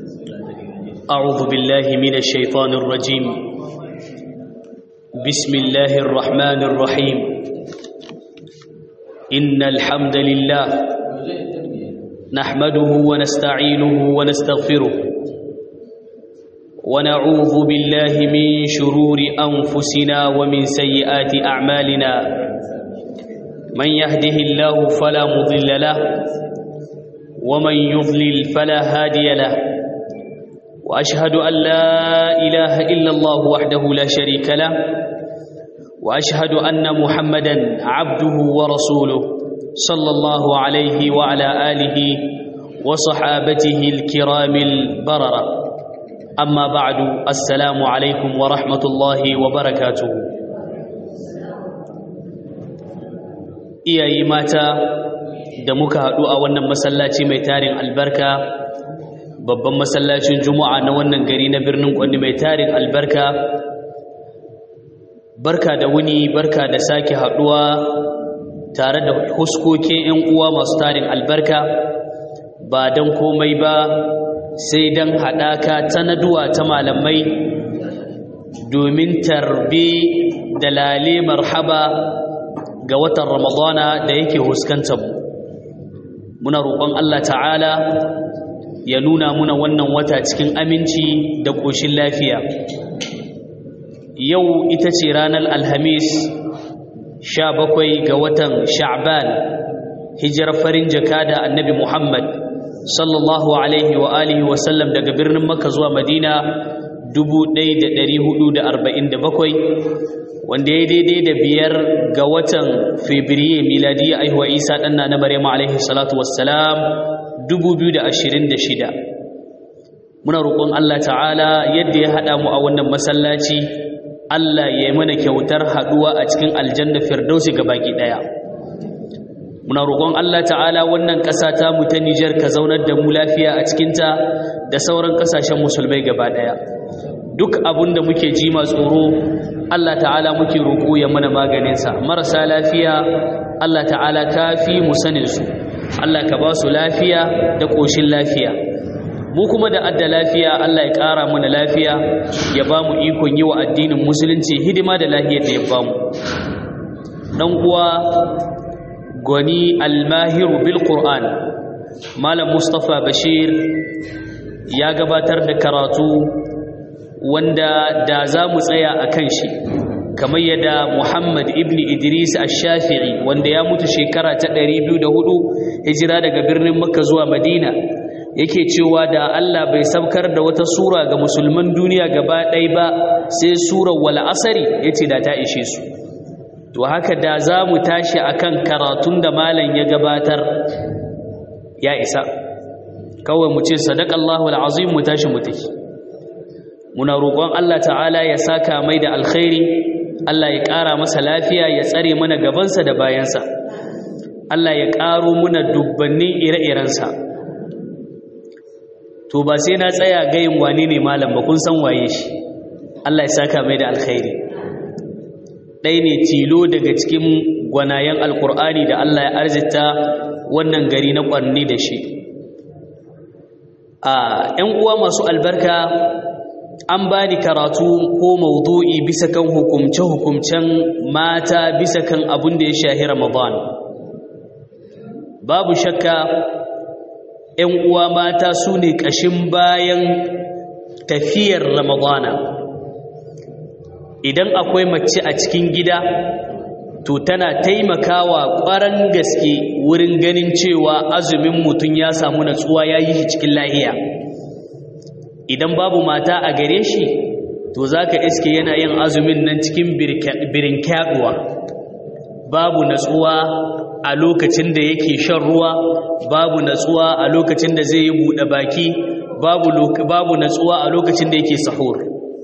أعوذ بالله من الشيطان الرجيم بسم الله الرحمن الرحيم إن الحمد لله نحمده ونستعينه ونستغفره ونعوذ بالله من شرور أنفسنا ومن سيئات أعمالنا من يهده الله فلا مضل له ومن يضلل فلا هادي له واشهد ان لا اله الا الله وحده لا شريك له واشهد ان محمدا عبده ورسوله صلى الله عليه وعلى اله وصحابته الكرام البرره اما بعد السلام عليكم ورحمه الله وبركاته iyaye mata da muka haɗu a wannan masallaci mai tarin albarka babban masallacin juma'a na wannan gari na birnin kwanni mai tarin albarka barka da wuni barka da sake haɗuwa tare da huskokin 'yan uwa masu tarin albarka ba don komai ba sai don haɗaka ta naduwa ta malamai domin tarbe da lale marhaba ga watan ramadana da yake huskantar mu muna roƙon Allah ta'ala ya nuna muna wannan wata cikin aminci da ƙoshin lafiya yau ita ce ranar alhamis sha bakwai ga watan sha'ban hijirar farin jaka da annabi muhammad sallallahu alaihi wa alihi wasallam daga birnin makka zuwa madina 1447 wanda ya daidai da biyar ga watan fabriye miladiyya aihuwa isa ɗanna na maryam alaihi salatu wassalam 2026 muna roƙon Allah ta'ala yadda ya haɗa mu a wannan masallaci Allah ya yi mana kyautar haɗuwa a cikin aljanna firdausi ga baki ɗaya muna roƙon Allah ta'ala wannan ƙasa ta mu ta Nijar ka zaunar da mu lafiya a cikinta da sauran ƙasashen musulmai gaba ɗaya duk abin da muke ji ma tsoro Allah ta'ala muke roƙo ya mana maganinsa marasa lafiya Allah ta'ala ka fi mu saninsu Allah ka ba su lafiya da ƙoshin lafiya mu kuma da adda lafiya Allah ya ƙara mana lafiya ya ba mu ikon yi wa addinin musulunci hidima da lafiyar da ya ba mu ɗan uwa gwani almahiru bil qur'an malam mustapha bashir ya gabatar da karatu wanda da za mu tsaya a kan shi kamar yadda Muhammad ibn Idris ash-Shafi'i wanda ya mutu shekara ta 204 hijira daga birnin Makka zuwa Madina yake cewa da Allah bai sabkar da wata sura ga musulman duniya gaba ɗaya ba sai surar wal asri yace da ta ishe su to haka da za mu tashi akan karatun da malam ya gabatar ya isa kawai mu ce sadaqallahu al-azim mu tashi mu tafi muna roƙon Allah ta'ala ya saka mai da alkhairi Allah ya ƙara masa lafiya ya tsare mana gabansa da bayansa Allah ya ƙaro muna dubbannin ire-irensa to ba sai na tsaya gayin wane ne malam ba kun san waye shi Allah ya saka mai da alkhairi ɗaya ne tilo daga cikin gwanayen alkur'ani da Allah ya arzita wannan gari na ƙwanni da shi a 'yan uwa masu albarka an ba ni karatu ko maudu'i bisa kan hukumce-hukumcen mata bisa kan abin da ya shahi Ramadan. Babu shakka ‘yan uwa mata su ne ƙashin bayan tafiyar Ramadana. Idan akwai mace a cikin gida, to tana taimakawa ƙwaran gaske wurin ganin cewa azumin mutum ya samu natsuwa ya yi shi cikin lahiya. idan babu mata a gare shi to za ka iske yana yin azumin nan cikin birin kyaɗuwa babu natsuwa a lokacin da yake shan ruwa babu natsuwa a lokacin da zai yi buɗe baki babu natsuwa a lokacin da yake sahur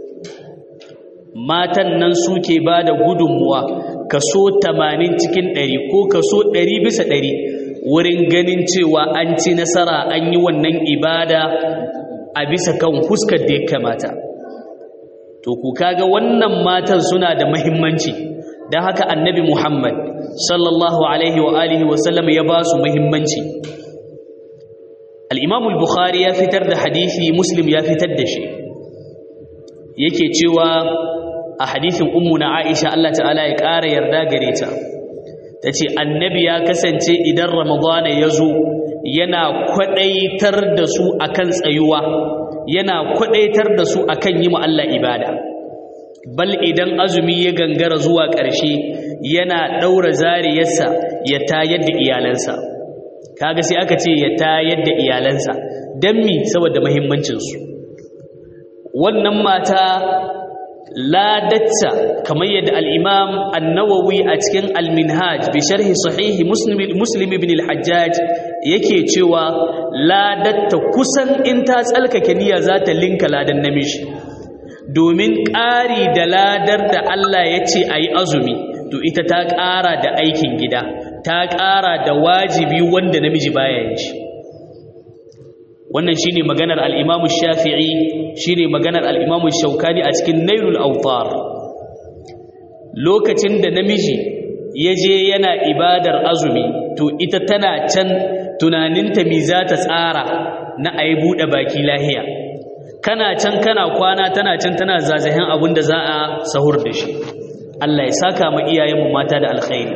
matan nan suke ba da gudunmuwa kaso 80 cikin 100 ko kaso 100 bisa 100 wurin ganin cewa an ci nasara an yi wannan ibada a bisa kan huskar da ya kamata to ku kaga wannan matan suna da muhimmanci don haka annabi muhammad sallallahu alaihi wa alihi wa sallam ya ba su muhimmanci al-imam al-bukhari ya fitar da hadisi muslim ya fitar da shi yake cewa a hadisin ummu na aisha Allah ta'ala ya ƙara yarda gare ta tace annabi ya kasance idan ramadana ya zo yana kwadaitar da su akan tsayuwa yana kwadaitar da su akan yi mu Allah ibada bal idan azumi ya gangara zuwa ƙarshe yana ɗaura zariyarsa ya tayar da iyalansa kaga sai aka ce ya tayar da iyalansa don mi saboda mahimmancinsu wannan mata ladatta kamar yadda al'imam annawawi a cikin alminhaj bi sharhi sahihi muslim ibn al-hajjaj yake cewa ladatta kusan in ta tsalkake niyya za ta linka ladan namiji domin ƙari da ladar da Allah ya ce a yi azumi to ita ta ƙara da aikin gida ta ƙara da wajibi wanda namiji baya yin shi wannan shine maganar al-Imam Shafi'i shine maganar al-Imam Shaukani a cikin Nailul Awtar lokacin da namiji ya je yana ibadar azumi to ita tana can tunaninta mi za ta tsara na ayi bude baki lahiya kana can kana kwana tana can tana zazahin abin da za a sahur da shi Allah ya saka ma iyayenmu mata da alkhairi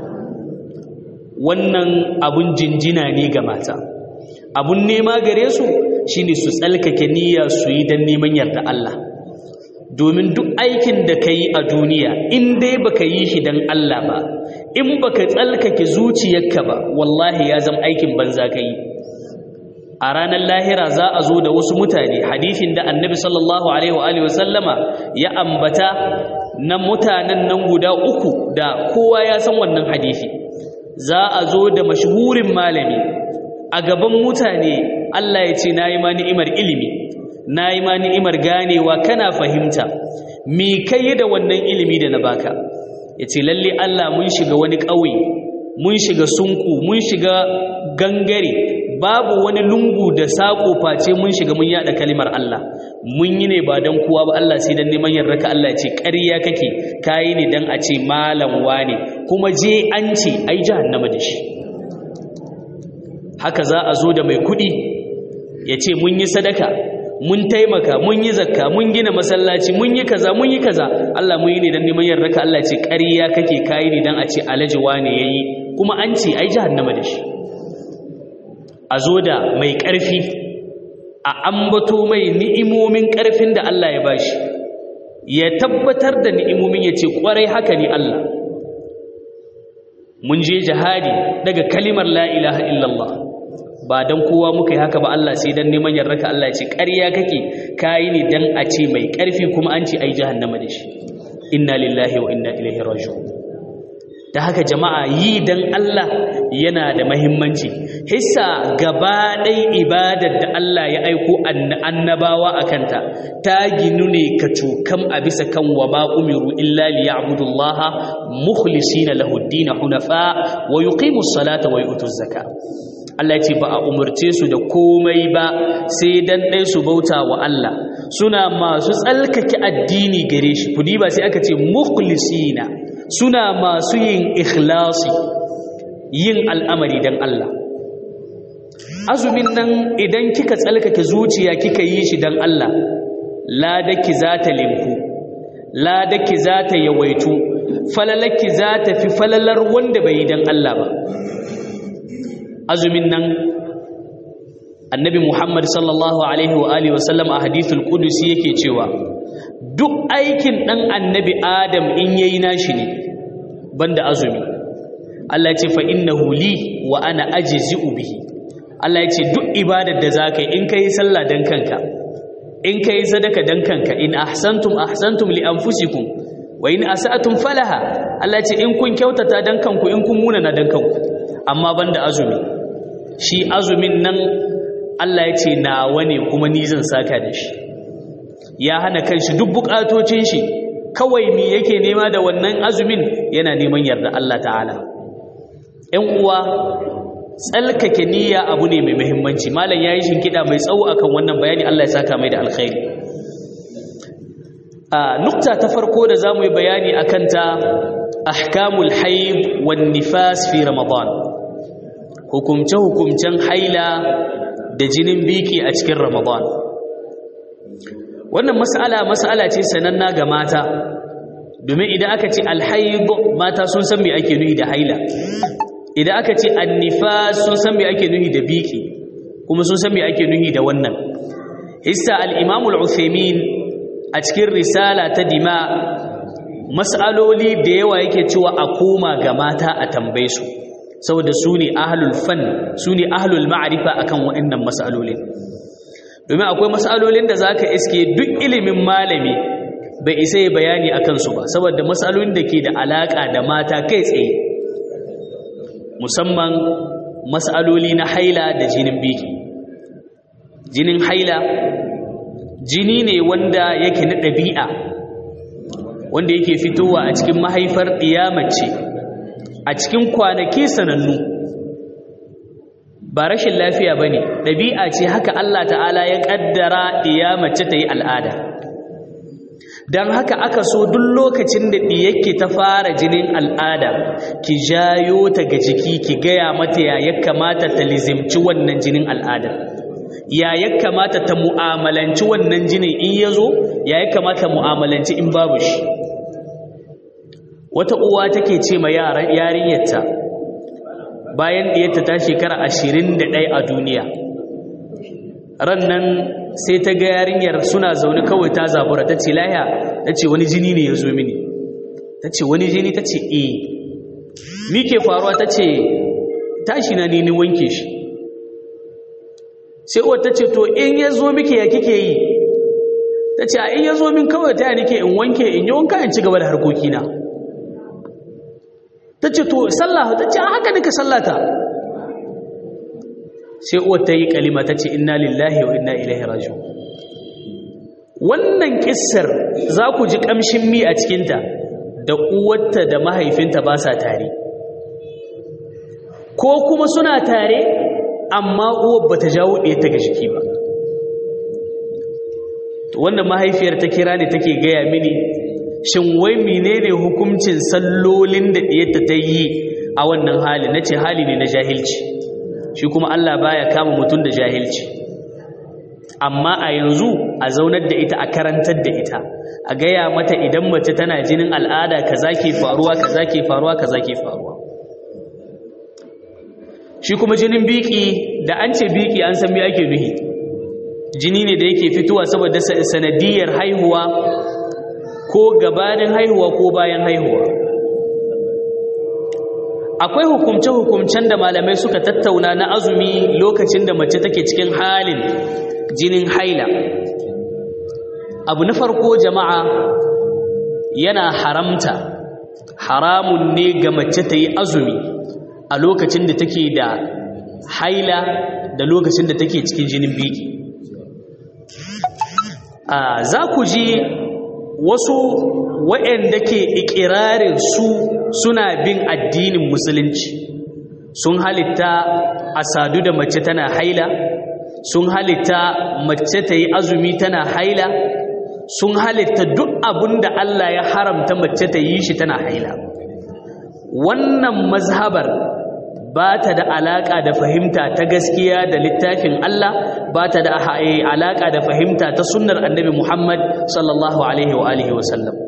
wannan abun jinjina ne ga mata abun nema gare su shine su tsalkake niyya su yi don neman yarda Allah domin duk aikin da ka yi a duniya in dai baka yi shi don Allah ba in baka tsalkake zuciyarka ba wallahi ya zama aikin banza ka yi a ranar lahira za a zo da wasu mutane hadithin da annabi sallallahu alaihi wa sallama ya ambata na mutanen nan guda uku da kowa ya san wannan hadithi za a zo da mashhurin malami a gaban mutane Allah ya ce na yi ma ni'imar ilimi na yi ma ni'imar ganewa kana fahimta me kai da wannan ilimi da na baka ya ce lalle Allah mun shiga wani ƙauye mun shiga sunku mun shiga gangare babu wani lungu da saƙo face mun shiga mun yada kalimar Allah mun yi ne ba don kowa ba Allah sai dan neman yarraka Allah ce ƙarya kake kayi ne dan a ce malam wane kuma je an ce ai jahannama da shi haka za a zo da mai kuɗi ya ce mun yi sadaka mun taimaka mun yi zakka mun gina masallaci mun yi kaza mun yi kaza Allah mun yi ne dan neman yarraka Allah ce ƙarya kake kayi ne dan a ce alaji wane yayi kuma an ce ai jahannama da shi a zo da mai ƙarfi a ambato mai ni'imomin ƙarfin da Allah ya bashi ya tabbatar da ni'imomin ya ce ƙwarai haka ne Allah mun je jihadi daga kalimar la ilaha illallah ba don kowa muka yi haka ba Allah sai don neman yarraka Allah ya ce ƙarya kake kayi ne don a ce mai ƙarfi kuma an ce ai jahannama da shi inna lillahi wa inna ilaihi raji'un da haka jama'a yi don Allah yana da mahimmanci hissa gaba ɗai ibadar da Allah ya aiko annabawa a kanta ta ginu ne ka cokam a bisa kan wa ma umiru illa li ya'budullaha mukhlisina lahu ad hunafa wa yuqimu salata wa yu'tu zaka Allah ce ba a umarce su da komai ba sai dan ɗai su bauta wa Allah suna masu tsalkake addini gare shi kudi ba sai aka ce mukhlisina suna masu yin ikhlasi yin al'amari don Allah azumin nan idan kika tsalkake zuciya kika yi shi don Allah ladaki za ta linku ladaki za ta yawaitu falalaki za ta fi falalar wanda bai yi don Allah ba azumin nan annabi Muhammad sallallahu alaihi wa alihi wasallam a hadithul qudusi yake cewa duk aikin ɗan annabi adam in yayi nashi ne banda azumi Allah ya ce fa innahu li wa ana ajzi'u bihi Allah ya ce duk ibadar da zaka yi in kai sallah dan kanka in kai sadaka dan kanka in ahsantum ahsantum li anfusikum wa in asa'tum falaha Allah ya ce in kun kyautata dan kanku in kun munana dan kanku amma banda azumi shi azumin nan Allah ya ce nawa ne kuma ni zan saka da shi ya hana kanshi duk bukatocin shi kawai mi yake nema da wannan azumin yana neman yarda Allah ta'ala ƴan uwa tsalkake niyya abu ne mai muhimmanci malam yayi shinkida mai tsawo akan wannan bayani Allah ya saka mai da alkhairi a nukta ta farko da zamu yi bayani akan ta ahkamul haid wan nifas fi ramadan hukumce hukumcen haila da jinin biki a cikin ramadan wannan mas'ala mas'ala ce sananna ga mata domin idan aka ce alhaid mata sun san me ake nuhi da haila idan aka ce annifas sun san me ake nuhi da biki kuma sun san me ake nuhi da wannan hissa al-imam al-uthaymin a cikin risala ta dima mas'aloli da yawa yake cewa a koma ga mata a tambaye su saboda su ne ahlul fan su ne ahlul ma'rifa akan waɗannan mas'alolin domin akwai mas'alolin da zaka iske duk ilimin malami bai isa ya bayani akan su ba saboda mas'alolin da ke da alaka da mata kai tsaye musamman mas'aloli na haila da jinin biki jinin haila jini ne wanda yake na ɗabi'a wanda yake fitowa a cikin mahaifar ɗiyamace a cikin kwanaki sanannu ba rashin lafiya ba ne ɗabi'a ce haka Allah ta'ala ya ƙaddara ɗiyamace ta yi al'ada don haka aka so duk lokacin da ɗiyake ta fara jinin al'ada ki jayo ta ga jiki ki gaya mata ya ya kamata ta lizimci wannan jinin al'adar ya ya kamata ta mu'amalanci wannan jinin in ya zo ya ya kamata mu'amalanci in babu shi wata uwa take ce ma yarinyarta bayan ɗiyarta ta shekara ashirin da ɗaya a duniya ran nan sai ta ga yarinyar suna zaune kawai ta zabura ta ce laya ta ce wani jini ne ya zo mini ta ce wani jini ta ce e mi ke faruwa ta ce tashi na ne ni wanke shi sai uwar ta ce to in ya zo miki ya kike yi ta ce a in ya zo min kawai ta nike in wanke in yi wanka in ci gaba da harkokina ta ce to sallah ta ce a haka nika sallata sai uwar ta yi kalima ta ce inna lillahi wa inna ilaihi raji'un wannan kissar za ku ji kamshin mi a cikinta da uwarta da mahaifinta ba sa tare ko kuma suna tare amma uwar ba ta jawo ɗaya ta ga jiki ba wannan mahaifiyar ta kira ne take gaya mini shin wai menene hukuncin sallolin da ɗiyarta ta yi a wannan hali na ce hali ne na jahilci shi kuma Allah baya kama mutum da jahilci amma a yanzu a zaunar da ita a karantar da ita a gaya mata idan mace tana jinin al'ada kaza ke faruwa kaza ke faruwa kaza ke faruwa shi kuma jinin biki da an ce biki an san me ake nuhi jini ne da yake fitowa saboda sanadiyar haihuwa ko gabanin haihuwa ko bayan haihuwa akwai hukumce-hukumcen da malamai suka tattauna na azumi lokacin da mace take cikin halin jinin haila abu na farko jama'a yana haramta haramun ne ga mace ta yi azumi a lokacin da take da haila da lokacin da take cikin jinin biki za ku ji wasu waɗanda ke ikirarin su suna bin addinin musulunci sun halitta a sadu da mace tana haila sun halitta mace ta yi azumi tana haila sun halitta duk abin da Allah ya haramta mace ta yi shi tana haila wannan mazhabar ba ta da alaƙa da fahimta ta gaskiya da littafin Allah ba ta da alaƙa da fahimta ta sunnar annabi Muhammad sallallahu alaihi wa alihi wa sallam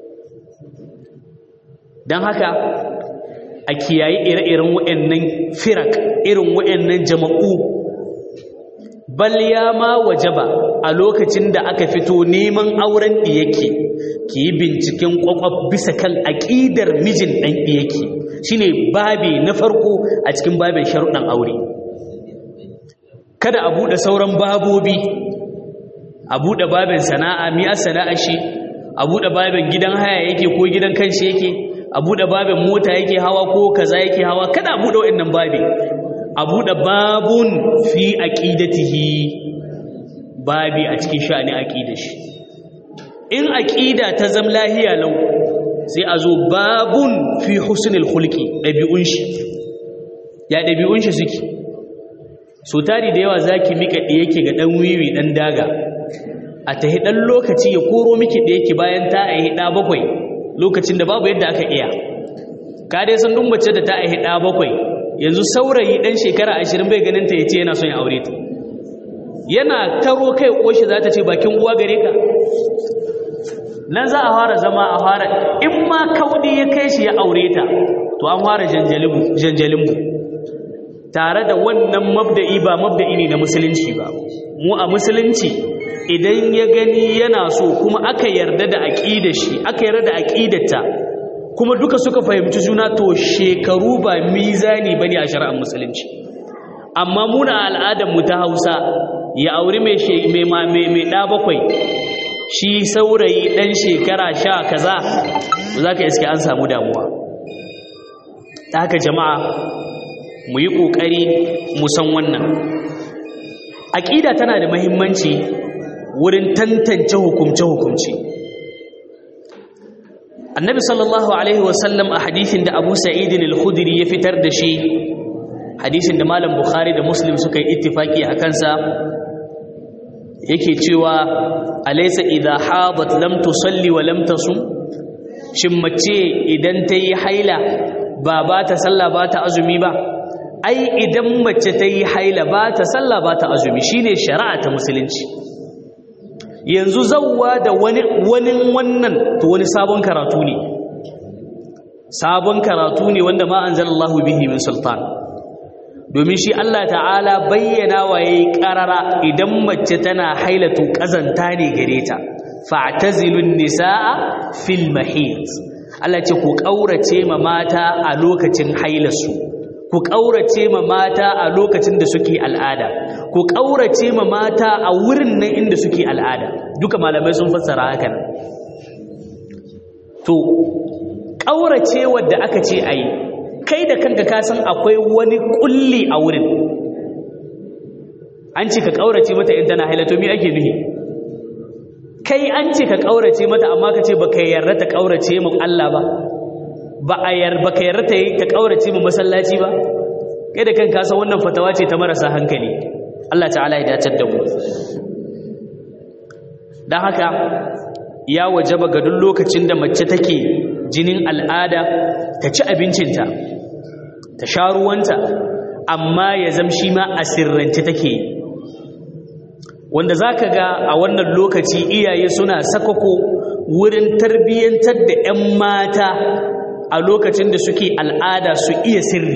don haka a kiyayi ire-iren waɗannan firak irin waɗannan jama'u bal ya ma wajaba a lokacin da aka fito neman auren ɗiyake ki yi binciken ƙwaƙwaf bisa kan aƙidar mijin ɗan ɗiyake shine babi na farko a cikin babin sharuɗan aure kada a buɗe sauran babobi a buɗe babin sana'a mi'ar sana'a shi a buɗe babin gidan haya yake ko gidan kanshi yake a buɗe babin mota yake hawa ko kaza yake hawa kada a buɗe waɗannan babi a buɗe babun fi aqidatihi babi a cikin sha'ani aqidar shi in aqida ta zam lahiya lau sai a zo babun fi husnul khulqi dabi'un shi ya dabi'un shi suke so tari da yawa zaki mika da yake ga dan wiwi dan daga a tahi dan lokaci ya koro miki da yake bayan ta aihi da bakwai lokacin da babu yadda aka iya ka dai san dun mace da ta aihi da bakwai yanzu saurayi dan shekara 20 bai ganin ta yace yana son ya aure ta yana taro kai koshi za ta ce bakin uwa gare ka nan za a fara zama a fara in ma kaudi ya kai shi ya aure ta to an fara janjalinmu tare da wannan mabda'i ba mabda'i ne na musulunci ba mu a musulunci idan ya gani yana so kuma aka yarda da aqidar shi aka yarda da aqidarta kuma duka suka fahimci juna to shekaru ba mizani bane a shari'ar musulunci amma muna al'adar mu ta Hausa ya auri mai mai mai da bakwai shi saurayi dan shekara sha kaza zaka iske an samu damuwa ta haka jama'a mu yi ƙoƙari mu san wannan aƙida tana da mahimmanci wurin tantance hukumce-hukumce annabi sallallahu alaihi wasallam a hadisin da abu sa'idin al-khudri ya fitar da shi hadisin da malam bukhari da muslim suka yi ittifaki a kansa yake cewa alaysa idha hadat lam tusalli wa lam tasum shin mace idan ta yi haila ba ba ta sallah ba ta azumi ba ai idan mace ta yi haila ba ta sallah ba ta azumi shine shari'a ta musulunci yanzu zawwa da wani wani wannan to wani sabon karatu ne sabon karatu ne wanda ma anzalallahu bihi min sultan domin shi Allah ta'ala bayyana wa yayi karara idan mace tana haila to kazanta ne gare ta fa'tazilun nisaa fil mahid Allah ce ku kaurace ma mata a lokacin hailarsu ku ƙaurace ma mata a lokacin da suke al'ada ku ƙaurace ma mata a wurin nan inda suke al'ada duka malamai sun fassara haka nan to ƙaurace wadda aka ce a yi kai da kanka ka san akwai wani ƙulli a wurin an ce ka ƙaurace mata in tana haila to me ake nuhi kai an ce ka ƙaurace mata amma ka ce ba ka yarda ta ƙaurace mu Allah ba ba a yar ba ka yarda ta yi ta kaurace mu masallaci ba kai da kanka san wannan fatawa ce ta marasa hankali Allah ta'ala ya dace da mu dan haka ya wajaba ga duk lokacin da mace take jinin al'ada ta ci abincinta ta sha ruwanta amma ya zamshi ma a sirrance take wanda zaka ga a wannan lokaci iyaye suna sakako wurin tarbiyyantar da 'yan mata a lokacin da suke al'ada su iya sirri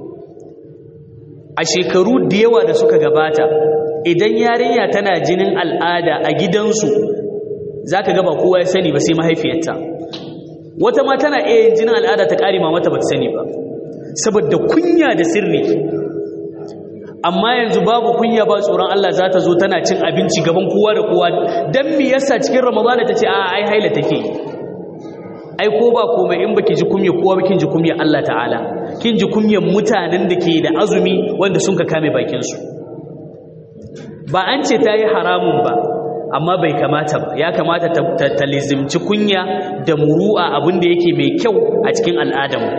a shekaru da yawa da suka gabata idan yarinya tana jinin al'ada a gidansu za ka gaba kowa ya sani ba sai mahaifiyarta wata ma tana iya yin jinin al'ada ta ƙari mata ba ta sani ba saboda kunya da sirri amma yanzu babu kunya ba tsoron Allah za ta zo tana cin abinci gaban kowa da kowa don me yasa cikin ramadana ta ce a ai haila take ai ko ba komai in baki ji kumya kowa ba kin ji kumya Allah ta'ala kin ji kumyan mutanen da ke da azumi wanda sun ka kame bakin su ba an ce ta yi haramun ba amma bai kamata ba ya kamata ta, ta, ta lizimci kunya da muru'a abin da yake mai kyau a cikin al'adamu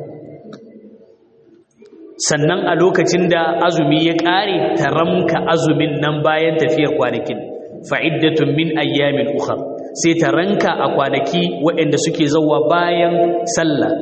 sannan a lokacin da azumi ya ƙare ta ramka azumin nan bayan tafiyar kwanakin fa'iddatun min ayyamin ukhra sai ta ranka a kwanaki waɗanda suke zauwa bayan sallah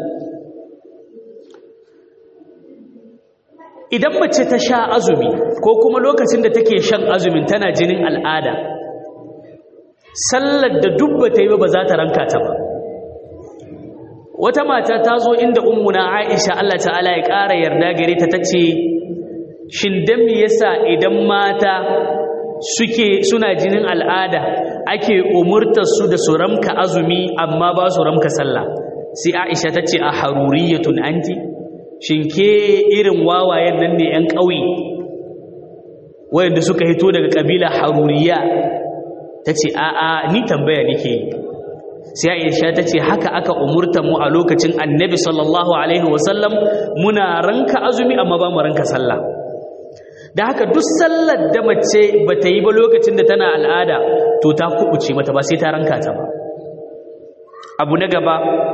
idan mace ta sha azumi ko kuma lokacin da take shan azumin tana jinin al'ada sallar da dubba ta yi ba za ta ranka ta ba wata mata ta zo inda ummuna aisha Allah ta'ala ya ƙara yarda gare ta ta ce shin dan me yasa idan mata suke suna jinin al'ada ake umurtar su da su ramka azumi amma ba su ramka sallah sai Aisha tace a haruriyatun anti shin ke irin wawayen nan ne yan ƙauye wayanda suka hito daga kabila haruriya tace a a ni tambaya nake sai Aisha tace haka aka umurta mu a lokacin Annabi sallallahu alaihi wasallam muna ranka azumi amma ba mu ranka sallah da haka duk sallar da mace ba ta yi ba lokacin da tana al'ada to ta kubuce mata ba sai ta ranka ta ba abu na gaba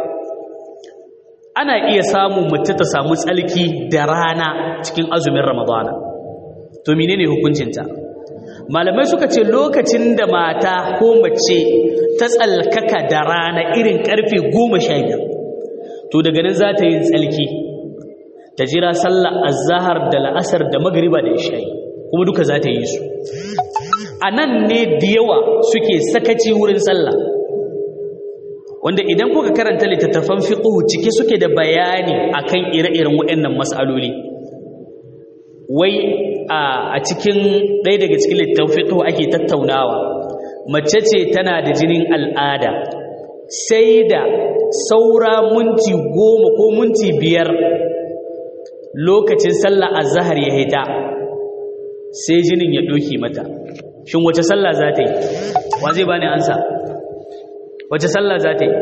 ana iya samu mace ta samu tsalki da rana cikin azumin ramadana to menene hukuncinta malamai suka ce lokacin da mata ko mace ta tsalkaka da rana irin karfe goma sha biyar to daga nan za ta yi tsalki ta jira sallar azahar da la'asar da magriba da isha'i kuma duka za ta yi su a nan ne da yawa suke sakaci wurin sallah wanda idan kuka karanta littattafan fiqh cike suke da bayani akan ire-iren waɗannan mas'aloli wai a cikin ɗaya daga cikin littattafan fiqh ake tattaunawa mace ce tana da jinin al'ada sai da saura minti goma ko minti biyar lokacin sallah azhar ya hita sai jinin ya ɗoki mata shin wace sallah za ta yi wa zai bani ansa wace sallah za ta yi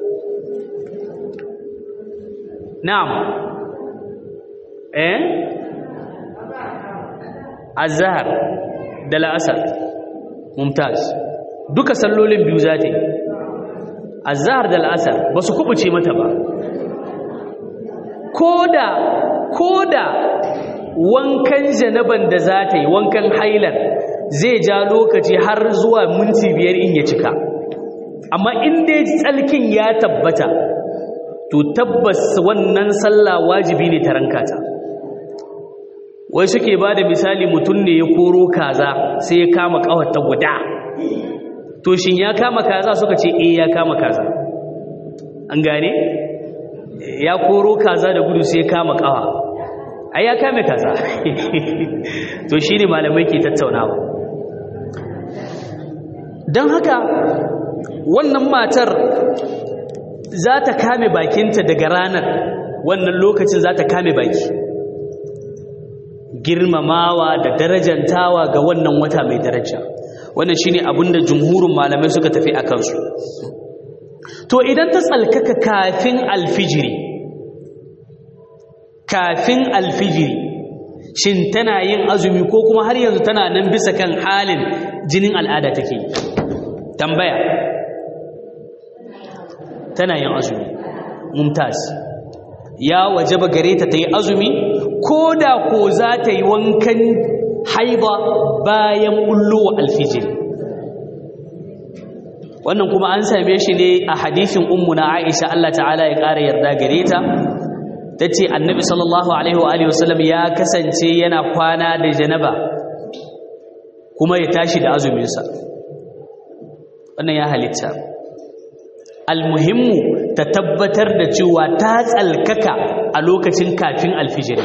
na'am eh azhar da la'asar mumtaz duka sallolin biyu za ta yi azhar da la'asar ba su kubuce mata ba koda koda wankan janaban da za ta yi wankan hailar zai ja lokaci har zuwa minti biyar in ya cika amma in dai tsalkin ya tabbata to tabbas wannan sallah wajibi ne ta ranka ta wai suke ba da misali mutum ne ya koro kaza sai ya kama kawata guda to shin ya kama kaza suka ce eh ya kama kaza an gane ya koro kaza da gudu sai ya kama kawa ai ya kame kaza to shine malamai ke tattaunawa don haka wannan matar za ta kame bakinta daga ranar wannan lokacin za ta kame baki girmamawa da darajantawa ga wannan wata mai daraja wannan shine abinda jumhurin malamai suka tafi a kansu to idan ta tsalkaka kafin alfijiri kafin alfijiri shin tana yin azumi ko kuma har yanzu tana nan bisa kan halin jinin al'ada take tambaya tana yin azumi mumtaz ya wajaba gare ta ta yi azumi ko da ko za ta yi wankan haiba bayan ullowa alfijiri wannan kuma an same shi ne a hadisin ummuna Aisha Allah ta'ala ya ƙara yarda gare ta tace annabi sallallahu alaihi wa alihi wasallam ya kasance yana kwana da janaba kuma ya tashi da azumin sa wannan ya halitta almuhimmu ta tabbatar da cewa ta tsalkaka a lokacin kafin alfijiri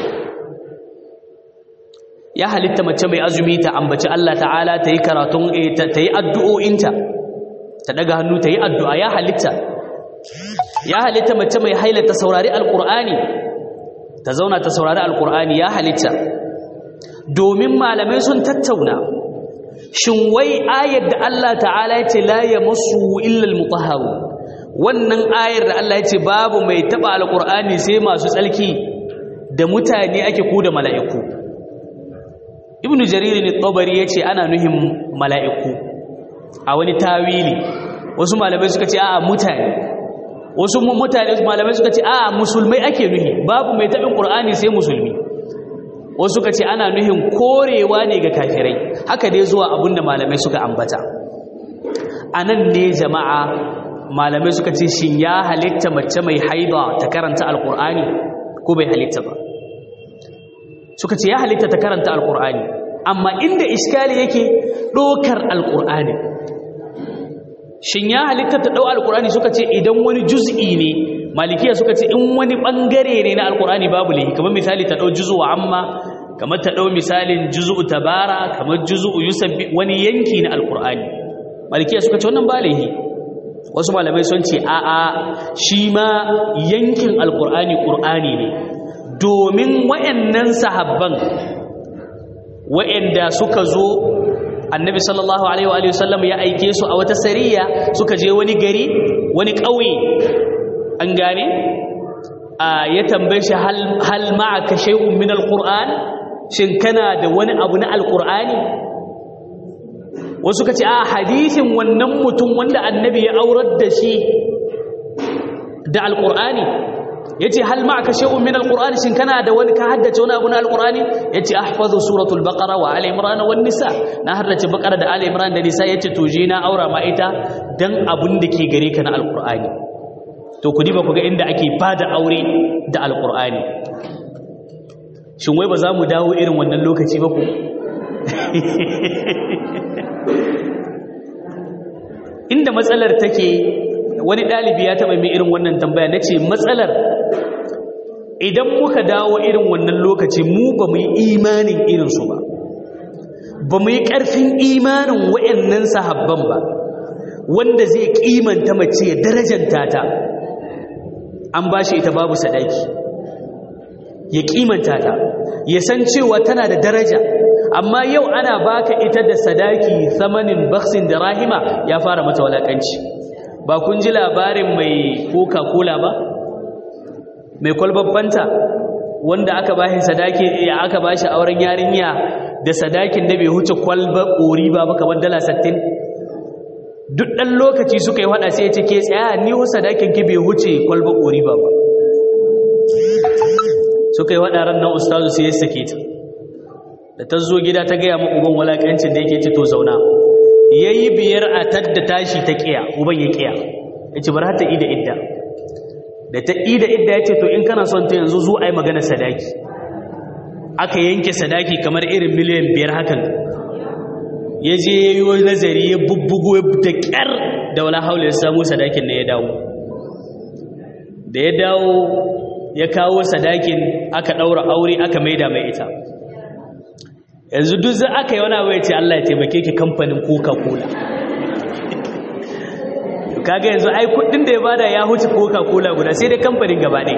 ya halitta mace mai azumi ta ambaci Allah ta'ala ta yi karatun ta yi addu'o'inta ta daga hannu ta yi addu'a ya halitta ya halitta mace mai haila ta saurari alƙur'ani ta zauna ta saurari alƙur'ani ya halitta domin malamai sun tattauna shin wai ayar da Allah ta'ala ya ce la ya masu illal mutahharu wannan ayar da Allah ya ce babu mai taɓa alƙur'ani sai masu tsalki da mutane ake ku da mala'iku ibnu jarir ne tabari ya ce ana nuhin mala'iku a wani tawili wasu malamai suka ce a'a mutane wasu mutane malamai suka ce a'a musulmai ake nuhi babu mai tabin qur'ani sai musulmi wasu suka ce ana nuhin korewa ne ga kafirai haka dai zuwa abinda malamai suka ambata anan ne jama'a malamai suka ce shin ya halitta mace mai haiba ta karanta alqur'ani ko bai halitta ba suka ce ya halitta ta karanta alqur'ani amma inda iskali yake dokar alqur'ani shin ya halitta ta ɗau alkur'ani suka ce idan wani juz'i ne malikiya suka ce in wani ɓangare ne na alkur'ani babu laifi kamar misali ta ɗau juzu wa amma kamar ta ɗau misalin juzu tabara kamar juzu yusabbi wani yanki na alkur'ani malikiya suka ce wannan ba laifi wasu malamai sun ce a'a shi ma yankin alkur'ani ƙur'ani ne domin wa'annan sahabban wa'anda suka zo annabi sallallahu alaihi wa sallam ya aike su a wata sariya suka je wani gari wani ƙauye an gane a ya tambaye shi hal ma'aka shay'un min alquran shin kana da wani abu na alqurani wasu kace a hadisin wannan mutum wanda annabi ya aurar da shi da alqurani yace hal ma'aka shay'un min alqur'ani shin kana da wani ka haddace wani abu na alqur'ani yace ahfazu suratul baqara wa ali imran wan nisa na haddace baqara da ali imran da nisa yace to je na aura ma ita dan abun da ke gare ka na alqur'ani to ku diba ku ga inda ake bada aure da alqur'ani shin wai ba za mu dawo irin wannan lokaci ba ku inda matsalar take wani ɗalibi ya taɓa mai irin wannan tambaya na ce matsalar idan muka dawo irin wannan lokaci mu ba mu yi imanin irinsu ba ba mu yi ƙarfin imanin wa'annan sahabban ba wanda zai ƙimanta mace ya darajanta ta an ba shi ita babu sadaki ya ƙimanta ta ya san cewa tana da daraja amma yau ana baka ita da sadaki samanin baksin da rahima ya fara mata walakanci ba kun ji labarin mai coca-cola ba mai kwalbabbanta wanda aka bashi sadaki ya aka bashi auren yarinya da sadakin da bai huce kwalba ƙori ba ba kamar dala 60 duk ɗan lokaci suka yi hada sai ya ce ke tsaya ni hu sadakin ki bai huce kwalba ƙori ba ba suka yi hada ran nan ustazu sai ya sake ta da ta zo gida ta gaya ma uban walakancin da yake ci to zauna ya yi biyar a tadda tashi ta ƙiya uban ya ƙiya ya ce bar ta ida idda da ta ida idda ya ce to in kana son ta yanzu zo a yi magana sadaki aka yanke sadaki kamar irin miliyan biyar hakan ya je ya yi nazari ya bubbugo da ƙyar da wala haula ya samu sadakin na ya dawo da ya dawo ya kawo sadakin aka ɗaura aure aka maida mai ita yanzu duk za aka yi wani abu ya ce Allah ya taimake ki kamfanin coca-cola kaga yanzu ai kudin da ya bada ya huce coca-cola guda sai dai kamfanin gaba ne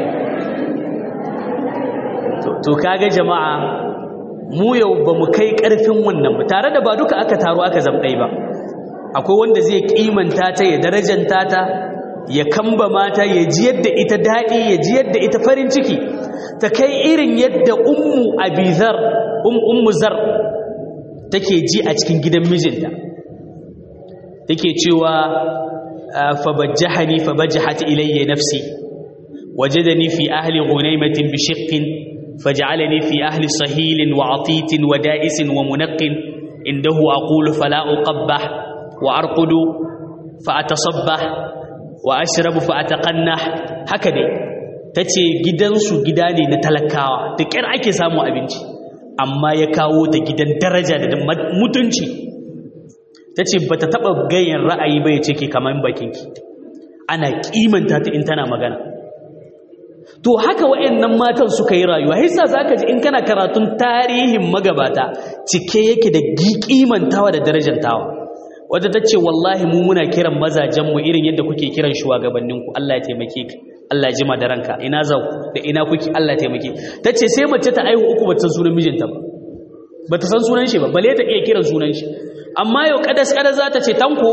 to kaga jama'a mu yau ba mu kai karfin wannan ba tare da ba duka aka taro aka zamɗai ba akwai wanda zai kimanta ta ya darajanta ta ya kamba mata ya ji yadda ita daɗi ya ji yadda ita farin ciki ta kai irin yadda ummu abizar um ummu zar take ji a cikin gidan mijinta take cewa fabajjahani fabajjahat ilayya nafsi wajadani fi ahli ghunaymatin bi shiqqin faj'alani fi ahli sahilin wa atitin wa da'isin wa munaqqin indahu aqulu fala uqabbah wa arqudu fa atasabbah wa ashrabu fa ataqannah haka dai tace gidansu gida ne na talakawa da kyar ake samu abinci amma ya kawo ta gidan daraja da mutunci ta ce ba ta taɓa ganyen ra'ayi ba ya ce ke kamar bakinki ana ƙimanta ta in tana magana to haka wa'annan matan suka yi rayuwa haisa za ka ji in kana karatun tarihin magabata cike yake da ƙimantawa da darajantawa wadda ta ce wallahi mu muna kiran mazajenmu irin yadda kuke kiran shugabanninku Allah ya taimake ka Allah ya jima da ranka ina za ku da ina kuke Allah ya taimake ta ce sai mace ta aihu uku bata san sunan mijinta ba bata san sunan shi ba bale ta iya kiran sunan shi amma yau kadas kadas za ta ce tanko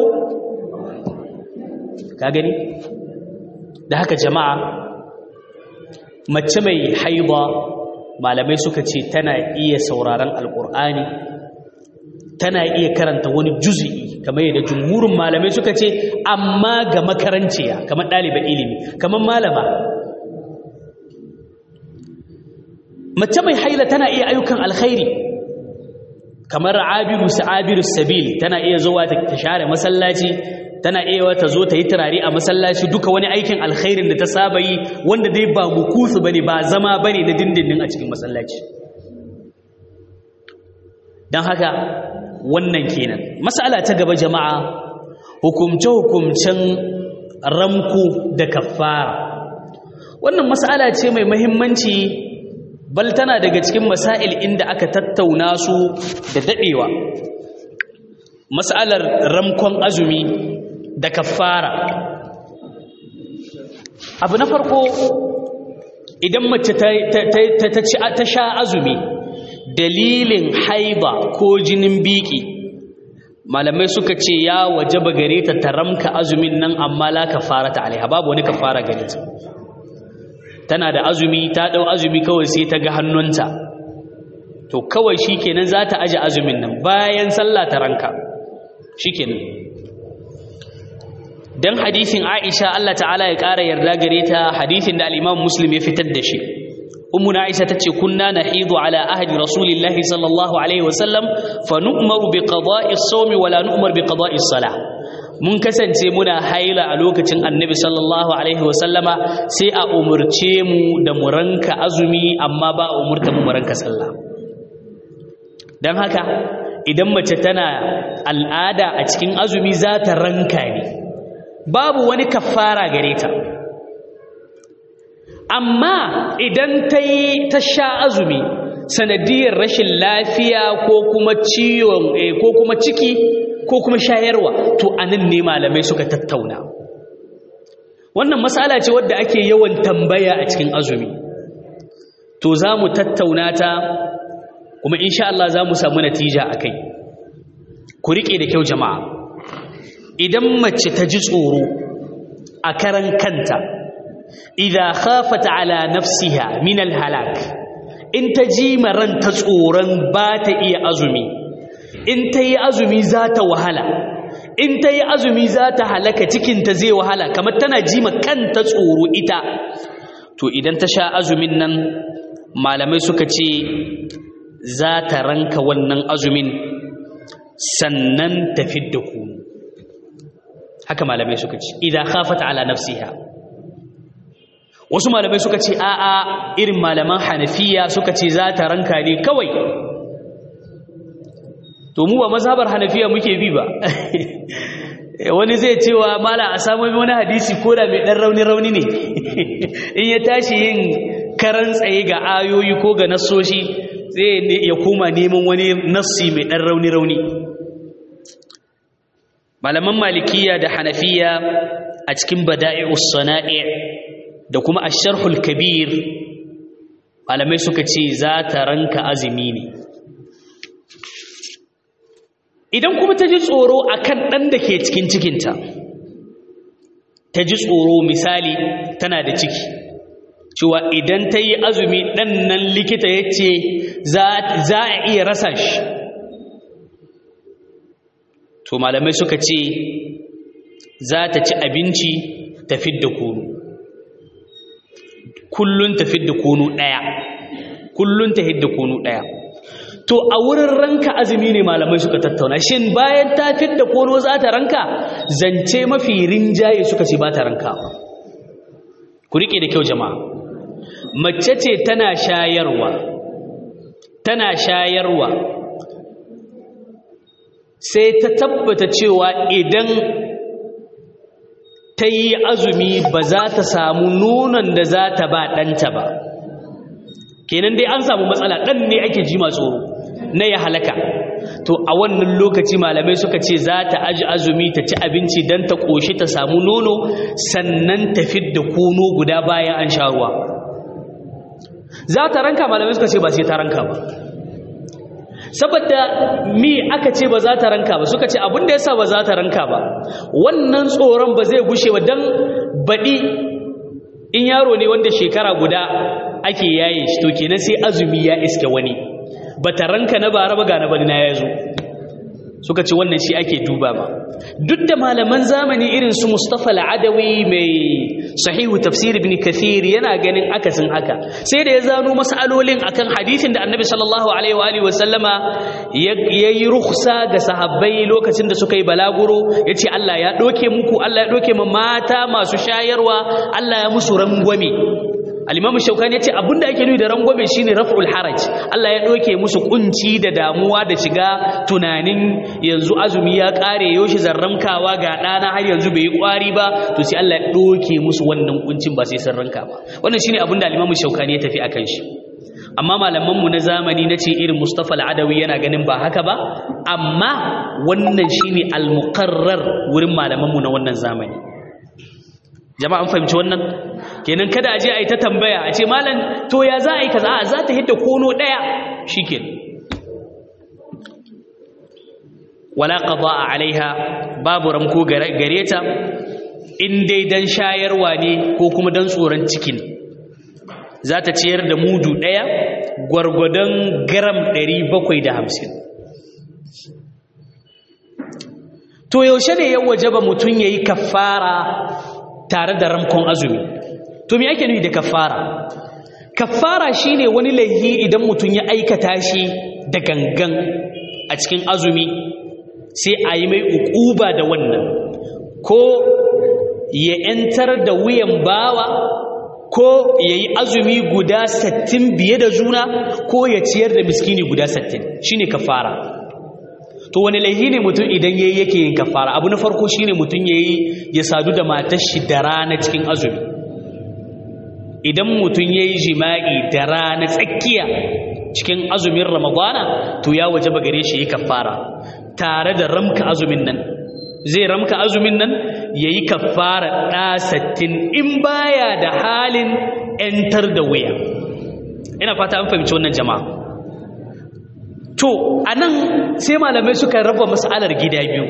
ka gani da haka jama'a mace mai haiba malamai suka ce tana iya sauraron alkur'ani tana iya karanta wani juzi'i kamar yadda jumhurin malamai suka ce amma ga makaranciya kamar ɗaliban ilimi kamar malama mace mai haila tana iya ayyukan alkhairi kamar abiru sa'abiru sabil tana iya zuwa ta share masallaci tana iya wata zo ta yi turare a masallaci duka wani aikin alkhairin da ta saba yi wanda dai ba mukusu bane ba zama bane na dindindin a cikin masallaci don haka wannan kenan mas'ala ta gaba jama'a hukumce-hukumcen ramku da kafara wannan mas'ala ce mai muhimmanci bal tana daga cikin masail inda aka tattauna su da dadewa mas'alar ramkon azumi da kafara abu na farko idan mace ta sha azumi dalilin haiba ko jinin biki malamai suka ce ya wajaba gare ta taramka azumin nan amma la kafara ta alaiha babu wani kafara gare ta tana da azumi ta dau azumi kawai sai ta ga hannunta to kawai shikenan za ta aje azumin nan bayan sallah ta ranka shikenan dan hadisin Aisha Allah ta'ala ya ƙara yarda gare ta hadisin da al-Imam Muslim ya fitar da shi ummu Aisha tace kunna nahidu ala ahdi Rasulillah sallallahu alaihi wasallam fa nu'maru bi qada'i as-sawmi wa la nu'mar bi qada'i as-salah mun kasance muna haila a lokacin Annabi sallallahu alaihi wasallama sai a umurce mu da mu ranka azumi amma ba a umurta mu ranka sallah dan haka idan mace tana al'ada a cikin azumi za ta ranka ne babu wani kafara gare ta amma idan ta yi ta sha azumi sanadiyar rashin lafiya ko kuma ciwon ko kuma ciki ko kuma shayarwa to anan ne malamai suka tattauna wannan matsala ce wadda ake yawan tambaya a cikin azumi to za mu tattauna ta kuma insha Allah za mu samu natija a kai ku riƙe da kyau jama'a idan mace ta ji tsoro a karan kanta idan khafat ala nafsiha min alhalak in ta ji maranta tsoron ba ta iya azumi in ta yi azumi za ta wahala in ta yi azumi za ta halaka cikinta zai wahala kamar tana ji kanta tsoro ita to idan ta sha azumin nan malamai suka ce za ta ranka wannan azumin sannan ta fidda kunu haka malamai suka ce idan khafata ala nafsiha wasu malamai suka ce a'a irin malaman hanafiya suka ce za ta ranka ne kawai to mu ba mazhabar hanafiya muke bi ba wani zai cewa mala a samu wani hadisi ko da mai dan rauni rauni ne in ya tashi yin karan tsaye ga ayoyi ko ga nassoshi zai ya koma neman wani nassi mai dan rauni rauni malaman malikiya da hanafiya a cikin bada'i'us sana'i da kuma asharhul kabir malamai suka ce za ta ranka azumi ne idan kuma ta ji tsoro a kan ɗan da ke cikin cikinta ta ji tsoro misali tana da ciki cewa idan ta yi azumi ɗan nan likita ya ce za a iya rasa shi to malamai suka ce za ta ci abinci ta fidda kunu kullum ta fidda kunu ɗaya kullum ta hidda kunu ɗaya to a wurin ranka azumi ne malamai suka tattauna shin bayan ta fidda kono za ta ranka zance mafi rinjaye suka ce ba ta ranka ku rike da kyau jama'a mace ce tana shayarwa tana shayarwa sai ta tabbata cewa idan ta yi azumi ba za ta samu nonon da za ta ba ɗanta ba kenan dai an samu matsala ɗan ne ake ji tsoro na ya halaka to a wannan lokaci malamai suka ce za ta aji azumi ta ci abinci don ta ƙoshi ta samu nono sannan ta fidda kono guda bayan an sha ruwa za ta ranka malamai suka ce ba sai ta ranka ba saboda mi aka ce ba za ta ranka ba suka ce abin da yasa ba za ta ranka ba wannan tsoron ba zai gushe ba don baɗi in yaro ne wanda shekara guda ake yaye shi to kenan sai azumi ya iske wani bata ranka na bara ba ga na bari na yazo suka ce wannan shi ake duba ba duk da malaman zamani irin su Mustafa al-Adawi mai sahihu tafsir ibn Kathir yana ganin akasin haka sai da ya zano masalolin akan hadisin da Annabi sallallahu alaihi wa alihi wasallama yayi rukhsa ga sahabbai lokacin da suka yi balaguro yace Allah ya doke muku Allah ya doke ma mata masu shayarwa Allah ya musu rangwame al-imamu shaukani yace abinda ake nufi da rangwame shine raf'ul haraj Allah ya doke musu kunci da damuwa da shiga tunanin yanzu azumi ya kare yoshi zarramkawa ga dana har yanzu bai yi kwari ba to sai Allah ya doke musu wannan kuncin ba sai sun ranka ba wannan shine abinda al-imamu shaukani ya tafi akan shi amma malaman mu na zamani nace irin Mustafa al-Adawi yana ganin ba haka ba amma wannan shine al-muqarrar wurin malaman mu na wannan zamani jama'a an fahimci wannan kenan kada a je a yi ta tambaya a ce malam to ya za a yi kaza a za ta hidda kono ɗaya shikenan wala qada'a alaiha babu ramko gare ta in dai dan shayarwa ne ko kuma dan tsoron cikin za ta ciyar da mudu ɗaya gwargwadon gram 750 to yaushe ne ya wajaba mutum yayi kafara tare da ramkon azumi to me yake nufi da kafara kafara shine wani laifi idan mutum ya aikata shi da gangan a cikin azumi sai a yi mai ukuba da wannan ko ya yantar da wuyan bawa ko ya yi azumi guda sattin biye da juna ko ya ciyar da miskini guda sattin shine kafara to wani laihi ne mutum idan yayi yake yin kafara abu na farko shine mutum yayi ya sadu da matar shi da rana cikin azumi idan mutum yayi jima'i da rana tsakiya cikin azumin ramadana to ya wajaba gare shi yi kafara tare da ramka azumin nan zai ramka azumin nan yayi kafara da sattin in baya da halin entar da wuya ina fata an fahimci wannan jama'a to anan sai malamai suka raba mas'alar gida biyu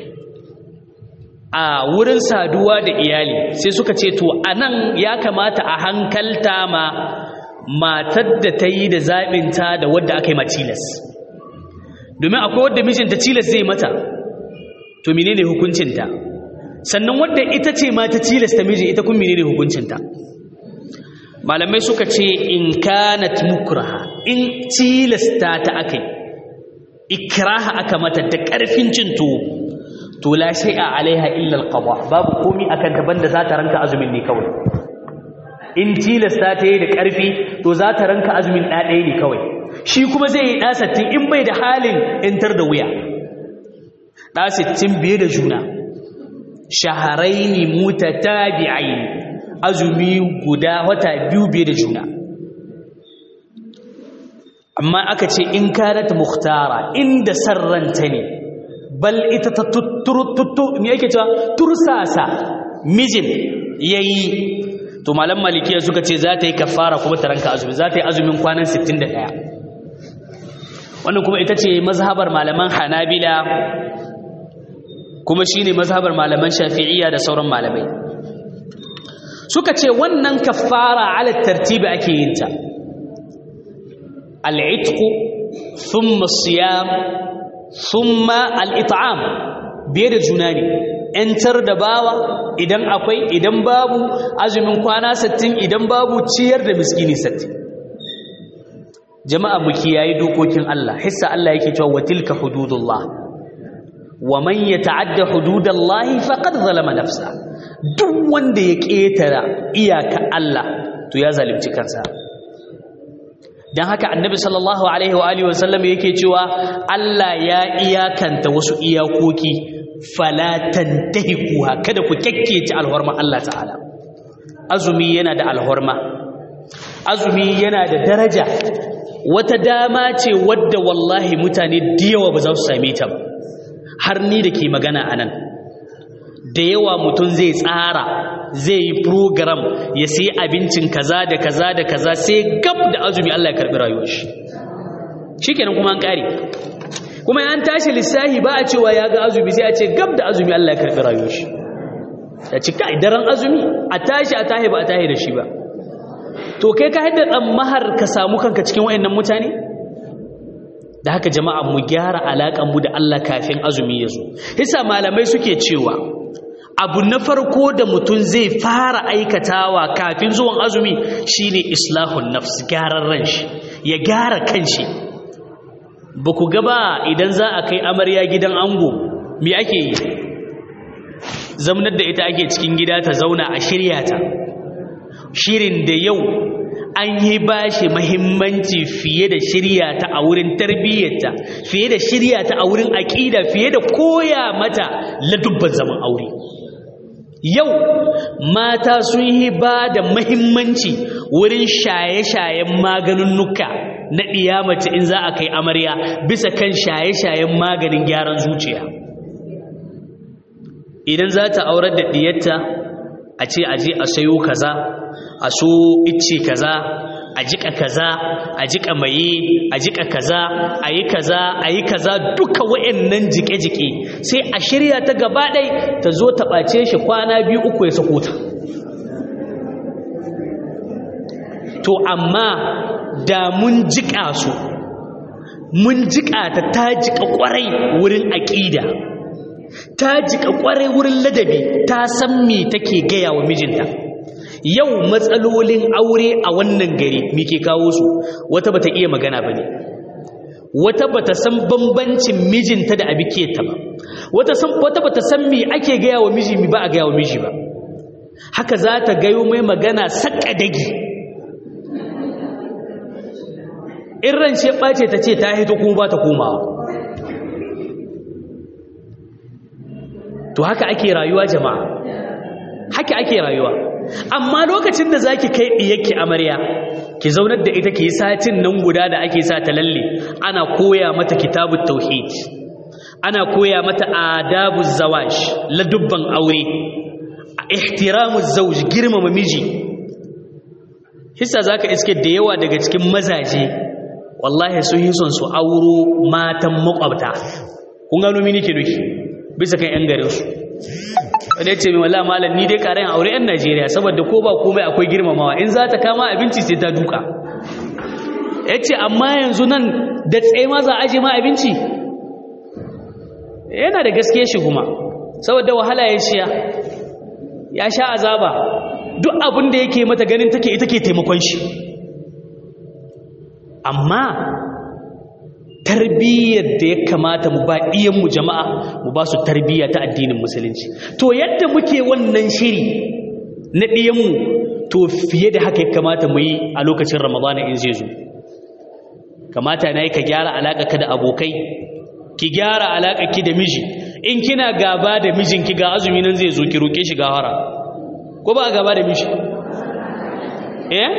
a wurin saduwa da iyali sai suka ce to anan ya kamata a hankalta ma matar da ta yi da zaɓinta da wadda aka yi ma tilas domin akwai wadda mijinta tilas zai mata to menene hukuncinta sannan wadda ita ce ma ta tilasta miji ita kun menene hukuncinta malamai suka ce in kanat mukraha in tilasta ta akai ikraha aka mata da ƙarfin cin tuwo to la shay'a alaiha illa alqada babu komi akan ta banda za ta ranka azumin ne kawai in tilasta ta yi da ƙarfi to za ta ranka azumin ɗaɗaya ne kawai shi kuma zai yi ɗa sattin in bai da halin intar da wuya ɗa sittin biye da juna shaharaini mutatabi'ain azumi guda wata biyu biye da juna amma aka ce in kanat muhtara inda sarranta ne bal ita ta tuttu me yake cewa tursasa mijin yayi to malam malikiya suka ce za ta yi kafara kuma ta ranka azumi za ta yi azumin kwanan 61 wannan kuma ita ce mazhabar malaman hanabila kuma shine mazhabar malaman shafi'iyya da sauran malamai suka ce wannan kafara ala tartibi ake yin ta al'itqu thumma siyam thumma al'it'am biye da juna ne ‘yantar da bawa idan akwai idan babu azumin kwana sattin idan babu ciyar da miskini sattin jama'a mu kiyaye dokokin Allah hissa Allah yake cewa wa tilka hududullah wa man yata'adda hududallahi faqad zalama nafsa duk wanda ya ketara iyaka Allah to ya zalunci kansa dan haka annabi sallallahu alaihi wa alihi wasallam yake cewa Allah ya iyakanta wasu iyakoki fala tantahikuha kada ku kekkece alhorma Allah ta'ala azumi yana da alhorma azumi yana da daraja wata dama ce wadda wallahi mutane da yawa ba za su same ta ba har ni da ke magana a nan da yawa mutum zai tsara zai yi program ya sai abincin kaza da kaza da kaza sai gab da azumi Allah ya karbi rayuwar shi shikenan kuma an kare kuma an tashi lissahi ba a cewa ya ga azumi sai a ce gab da azumi Allah ya karbi rayuwar shi ya ci kai daren azumi a tashi a tahi ba a tahi da shi ba to kai ka haddar dan mahar ka samu kanka cikin wayannan mutane da haka jama'a mu gyara alaƙan mu da Allah kafin azumi ya zo hisa malamai suke cewa abu na farko da mutum zai fara aikatawa kafin zuwan azumi shine islahun nafs gyaran ran shi ya gyara kanshi ba ku gaba idan za a kai amarya gidan ango me ake yi zaunar da ita ake cikin gida ta zauna a shirya ta shirin da yau an yi ba shi mahimmanci fiye da shirya ta a wurin tarbiyyarta fiye da shirya ta a wurin aƙida fiye da koya mata ladubban zaman aure yau mata sun yi ba da mahimmanci wurin shaye-shayen maganinnuka na ɗiyamace in za a kai amarya bisa kan shaye-shayen maganin gyaran zuciya idan za ta aurar da ɗiyarta a ce aje a sayo kaza a so icce kaza a jika kaza a jika maye a jika kaza a yi kaza a yi kaza duka wa'annan jike-jike sai a shirya ta gaba ɗai ta zo ta ɓace shi kwana biyu uku ya sako ta to amma da mun jika su mun jika ta ta jika kwarai wurin aƙida ta jika kwarai wurin ladabi ta san me take gaya wa mijinta yau matsalolin aure a wannan gari me ke kawo su wata bata iya magana bane wata bata san bambancin mijinta da abiketa ba wata san wata bata san me ake gaya wa miji mi ba a gaya wa miji ba haka za ta gayo mai magana saka dagi in ran ce ɓace ta ce ta hito kuma ba ta komawa to haka ake rayuwa jama'a haka ake rayuwa amma lokacin da zaki kai diyarki amarya ki zaunar da ita ki yi satin nan guda da ake sa ta lalle ana koya mata kitabut tauhid ana koya mata adabuz zawaj ladubban aure ihtiramuz zawj girmama miji hissa zaka iske da yawa daga cikin mazaje wallahi sun yi son su auro matan makwabta kun gano mini ke doki bisa kan yan garin su wanda ya ce mai wala malam ni dai karayin aure yan Najeriya saboda ko ba komai akwai girmamawa in za ta kama abinci sai ta duka ya ce amma yanzu nan da tsaye ma za a aje ma abinci yana da gaske shi kuma saboda wahala ya shiya ya sha azaba duk abin da yake mata ganin take ita ke taimakon shi amma tarbiyyar da ya kamata mu ba mu jama'a mu ba su tarbiyya ta addinin musulunci to yadda muke wannan shiri na ɗiyanmu to fiye da haka ya kamata mu yi a lokacin ramadana in zai zo kamata na yi ka gyara alaƙa da abokai ki gyara alaƙa ki da miji in kina gaba da mijinki ga azumi nan zai zo ki roƙe shi gawara ko ba gaba da miji eh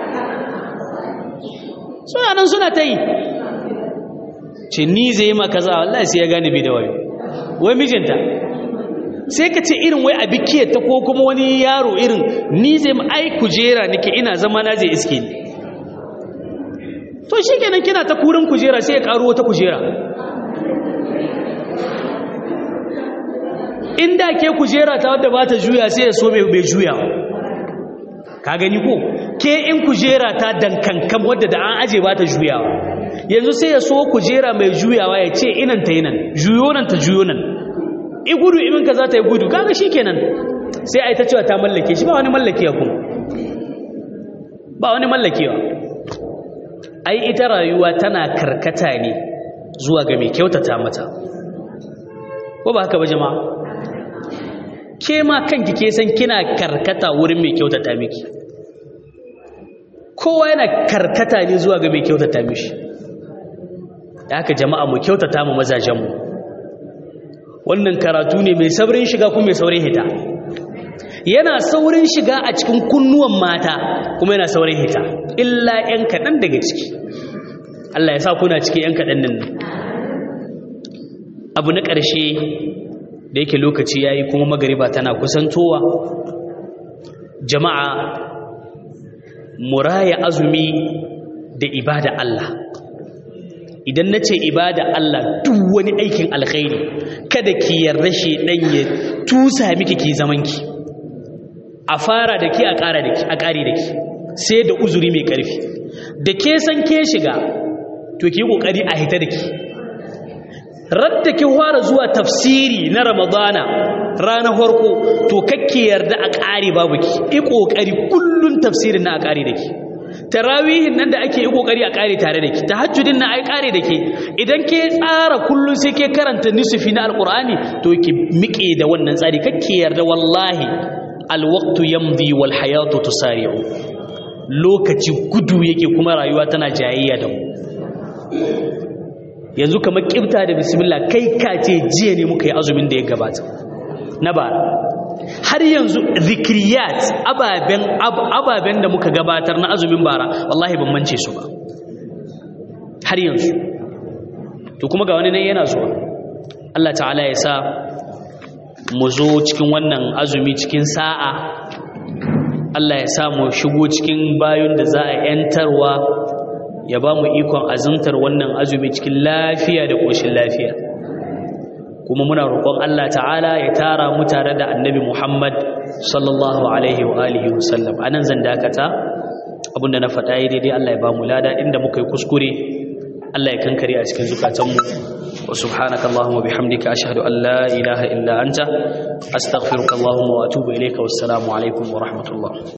suna nan suna ta yi ce ni zai yi ma kaza wallahi sai ya gane bai da wayo wai mijinta sai ka ce irin wai a bikiyar ta ko kuma wani yaro irin ni zai ma ai kujera nake ina zama na zai iske ni to shi kenan kina ta kurin kujera sai ya karo wata kujera inda ke kujera ta wadda ba ta juya sai ya so mai juya ka gani ko ke in kujera ta dankankan wadda da an aje ba ta juyawa yanzu sai ya so kujera mai juyawa ya ce inan ta yinan juyo nan ta juyo nan i gudu imin ka za ta yi gudu kaga shi kenan sai a yi ta cewa ta mallake shi ba wani mallakewa kuma ba wani mallakewa ai ita rayuwa tana karkata ne zuwa ga mai kyautata mata ko ba haka ba jama'a ke ma kanki ke san kina karkata wurin mai kyautata miki kowa yana karkata ne zuwa ga mai kyautata mishi da haka jama'a mu kyautata mu mazajenmu wannan karatu ne mai saurin shiga kuma mai saurin hita yana saurin shiga a cikin kunnuwan mata kuma yana saurin hita illa 'yan kaɗan daga ciki Allah ya sa kuna ciki 'yan kaɗan nan abu na ƙarshe da yake lokaci ya yi kuma magariba tana kusantowa jama'a muraya azumi da ibada Allah idan na ce ibada Allah duk wani aikin alkhairi kada ki yarda shi dan ya tusa miki ki zaman ki a fara da ki a ƙara da ki a ƙari da ki sai da uzuri mai ƙarfi da ke san ke shiga to ki kokari a hita da ki radda ki fara zuwa tafsiri na ramadana ranar farko to kakke yarda a ƙari babu ki yi kokari kullun tafsirin na a ƙari da ki tarawihin nan da ake yi kokari a kare tare da ke tahajjudin na ai kare da ke idan ke tsara kullun sai ke karanta nisfi na alqur'ani to ki miƙe da wannan tsari kake yarda wallahi alwaqtu yamdi wal hayatu tusari'u lokaci gudu yake kuma rayuwa tana jayayya da mu yanzu kamar kibta da bismillah kai ka ce jiya ne muka yi azumin da ya gabata na bara har yanzu zikriyat ababen ababen da muka gabatar na azumin bara wallahi ban mance su ba har yanzu to kuma ga wani nan yana zuwa Allah ta'ala ya sa mu zo cikin wannan azumi cikin sa'a Allah ya sa mu shigo cikin bayon da za a yantarwa ya ba mu ikon azumtar wannan azumi cikin lafiya da ƙoshin lafiya kuma muna roƙon Allah ta'ala ya tara mu tare da annabi Muhammad sallallahu alaihi wa alihi wa sallam anan zan dakata abinda na faɗa yi daidai Allah ya ba mu lada inda muka yi kuskure Allah ya kankare a cikin zukatanmu wa subhanaka allahumma bihamdika ashhadu an la ilaha illa anta astaghfiruka allahumma wa atubu ilayka wassalamu alaikum wa rahmatullah